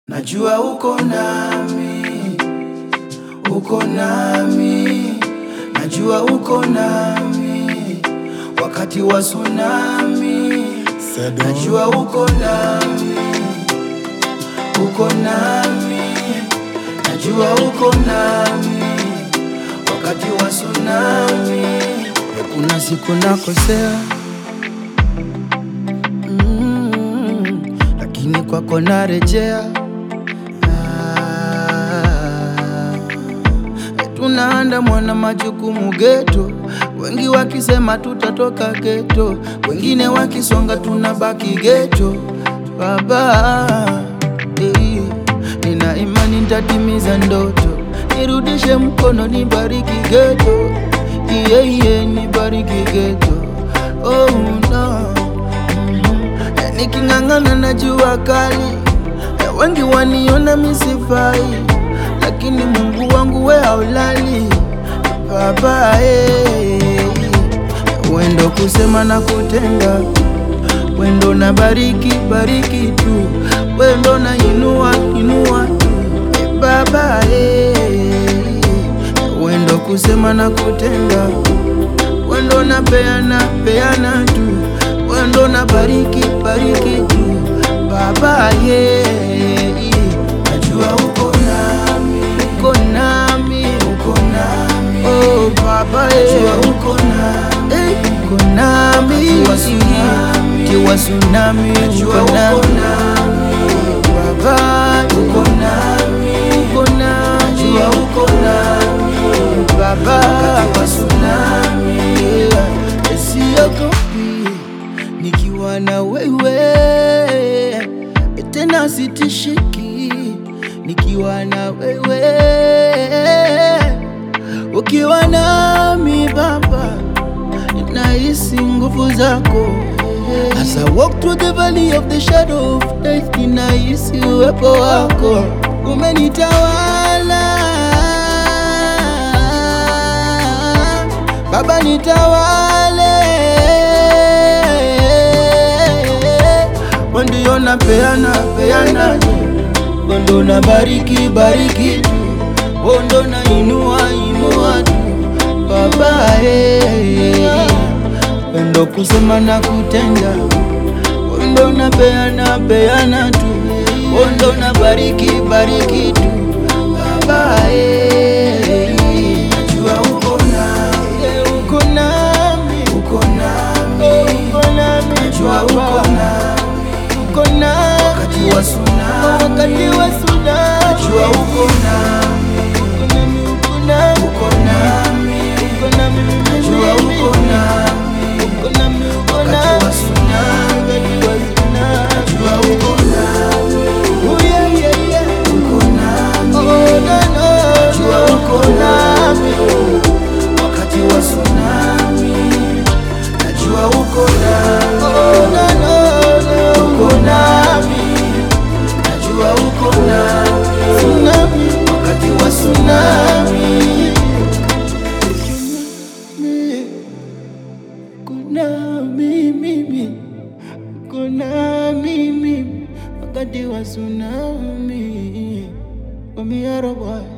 Najua uko nami, uko nami, najua uko nami wakati wa tsunami. Najua uko nami, uko nami, najua uko nami wakati wa tsunami. Kuna siku nakosea mm, lakini kwako narejea. Ah, tunaandamwa na majukumu geto, wengi wakisema tutatoka geto, wengine wakisonga tunabaki geto. Baba, eh, nina imani nitatimiza ndoto, nirudishe mkono, nibariki geto, iye iye, nibariki geto. Oh no, Mhm. niking'ang'ana na jua kali Eh, wengi waniona misifai, lakini Mungu wangu we haulali baba eh. Wendo kusema na kutenda, wendo na bariki bariki tu, wendo na inua inua tu eh, baba eh. Wendo kusema na kutenda, wendo na peana peana tu, wendo na bariki bariki tu baba ye najua uko nami uko nami uko nami oh baba ye najua uko nami eh, uko nami kiwa tsunami kiwa tsunami uko nami baba uko nami uko nami najua uko nami baba kiwa tsunami yeah. siogopi nikiwa na wewe tena sitishiki nikiwa na wewe ukiwa nami baba nahisi nguvu zako As I walk through the valley of the shadow of death ninahisi uwepo wako umenitawala Baba nitawale, ndio na peana peana, ndo na bariki bariki tu, ndo na inua inua tu, Baba eh, ndo kusema na kutenda, ndo na peana peana tu, ndo na bariki bariki tu, Baba eh, najua uko nami, eh, uko nami, uko nami, uko nami, najua uko nami, uko nami wakati wa tsunami, wakati wa tsunami, najua uko nami, uko nami, uko nami, uko nami, uko nami, najua uko nami, uko nami, uko nami, wakati wa tsunami, wakati wa tsunami, najua uko nami, oh yeah yeah yeah, uko nami, oh no no, najua uko nami wakati wa tsunami, najua uko nami, oh, no, no, no. uko nami, najua uko nami, tsunami, wakati wa tsunami, uko nami mimi, uko nami mimi, wakati wa tsunami, Wamiara boy.